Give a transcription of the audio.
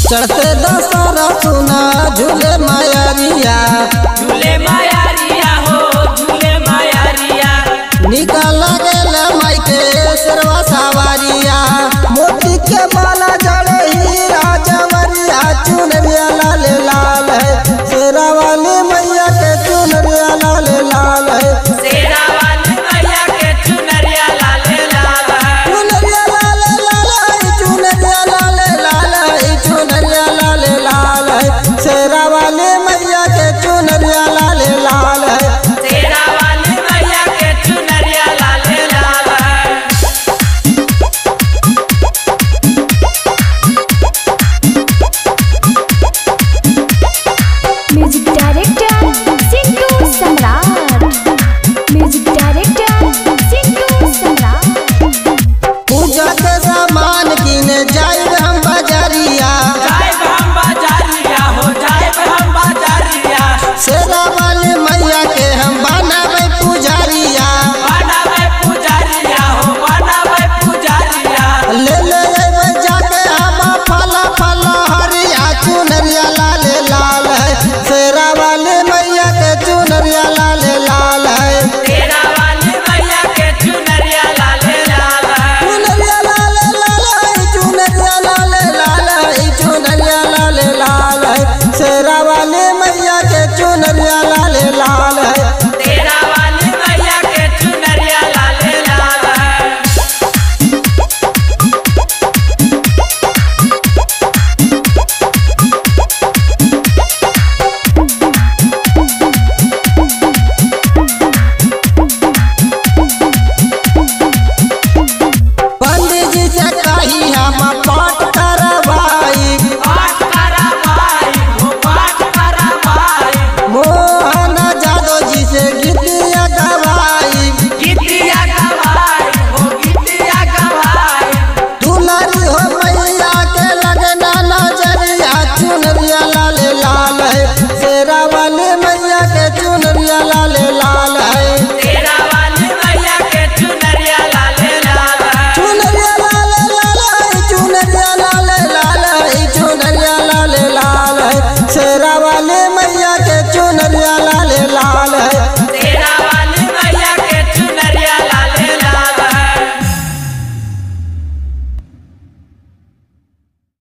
चढ़ते दशहरा सुना झूले मायरिया झूले मायारिया हो झूले मायारिया निकल गेल माइके शेरवा सवारिया मोती के माला जड़े हीरा जवरिया चुनरिया लाल लाल है शेरा वाली मैया के चुनरिया लाल लाल है शेरा वाली मैया के चुनरिया लाले लाल है चुनरिया लाल लाल है चुनरिया लाल लाल है चुनरिया लाल लाल है शेरा वाली मैया के चुनरिया लाल लाल है शेरा वाली मैया के चुनरिया लाले लाल है music director Sindhu Samrat music director Sindhu Samrat पूजा के सामान किने जाइब हम बाजारिया जाए हम बाजारिया हो जाए हम बाजारिया शेरा वाली मैया के हम बनावे पुजारिया बनावे पुजारिया हो बनावे पुजारिया ले ले अइबै जाके हम फल फल हरिया चुनरिया लाल लाल है शेरा वाली मैया के चुनरिया लाल लाल है शेरा वाली मैया के चुनरिया लाले लाल है चुनरिया लाल लाल है चुनरिया लाल लाल है चुनरिया लाल लाल है शेरा वाली मैया के चुनरिया लाल लाल है शेरा वाली मैया के चुनरिया लाले लाल है पंडित जी से कही हम पाठ करवाई पाठ करा भाई हो पाठ करा भाई मोहन जादव जी से गीतिया गवाई गीतिया गवाई हो गीतिया गवाई दुलारी हो मैया के लगना नजरिया चुनरिया लाल लाल है शेरा वाली मैया के चुनरिया लाल लाल है शेरा वाली मैया के चुनरिया लाले लाल है चुनरिया लाल लाल है चुनरिया लाल लाल